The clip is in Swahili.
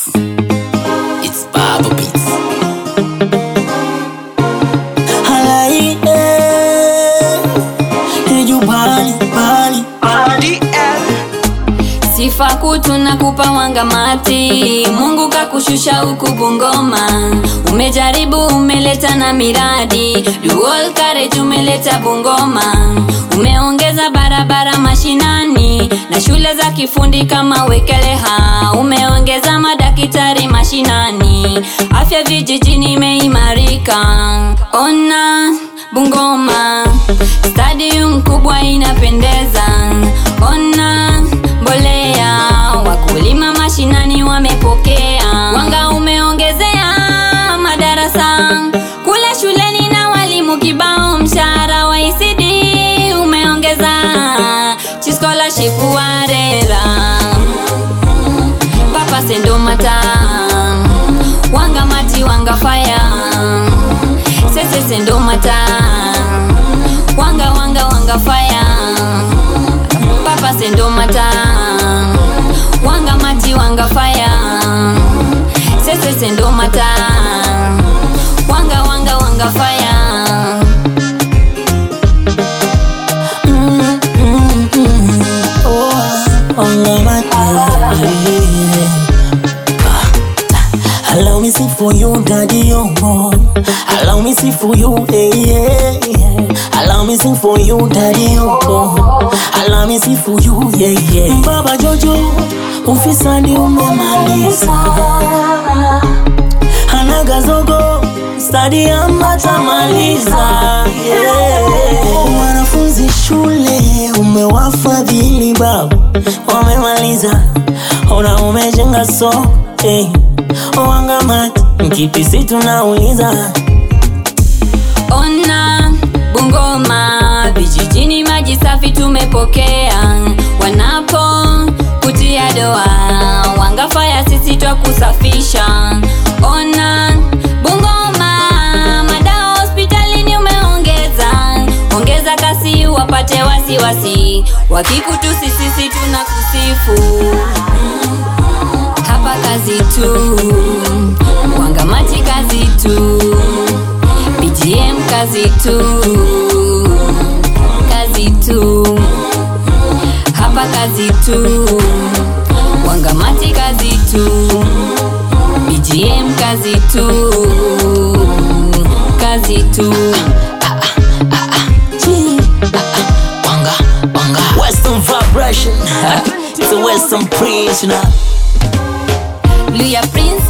Beats. It's Baba Beats. Halai, eh, Eju bali, bali. Sifa kutu na kupa wangamati, Mungu kakushusha huku Bungoma. Umejaribu umeleta na miradi, dual courage umeleta Bungoma. Umeongeza barabara mashinani na shule za kifundi kama Wekeleha. Umeongeza madakitari mashinani, afya vijijini imeimarika. Ona Bungoma, stadium kubwa inapendeza. Ona mbolea, wakulima mashinani wamepokea. Wanga umeongezea madarasa kule shuleni na walimu kibao. Mshahara wa ECD umeongeza, chi scholarship warera papa sendo mata wanga mati wanga fire sese sendo mata wanga wanga wanga fire papa sendo mata wanga mati wanga fire sese sendo mata wanga wanga wanga fire Mm, mm, mm. Oh, oh, my God. Ah, Allow me sing for you, daddy, oh, oh. Allow me sing for you, eh, yeah, yeah. Allow me sing for you, daddy, oh, oh. Allow me sing for you, yeah, yeah. Baba Jojo, ufisadi umemaliza. Hanaga zogo, stadi amatamaliza, yeah. Wanafunzi shule umewafadhili babu, wamemaliza, ona umejenga so hey. Wangamati mkipisi tunauliza Ona Bungoma, vijijini maji safi tumepokea. Wanapo kutia doa, wangafaya sisi twa kusafisha. Ona Bungoma, madawa hospitalini umeongeza, ongeza kasi wapate wasiwasi, wakikutusi sisi tunakusifu hapa kazi tu, wangamati kazi tu, BGM kazi tu, kazi tu, hapa kazi tu, wangamati kazi tu, BGM kazi tu, kazi tu. Gee. Wanga, wanga. Western vibration. it's a Western preach, you know. Luya Prince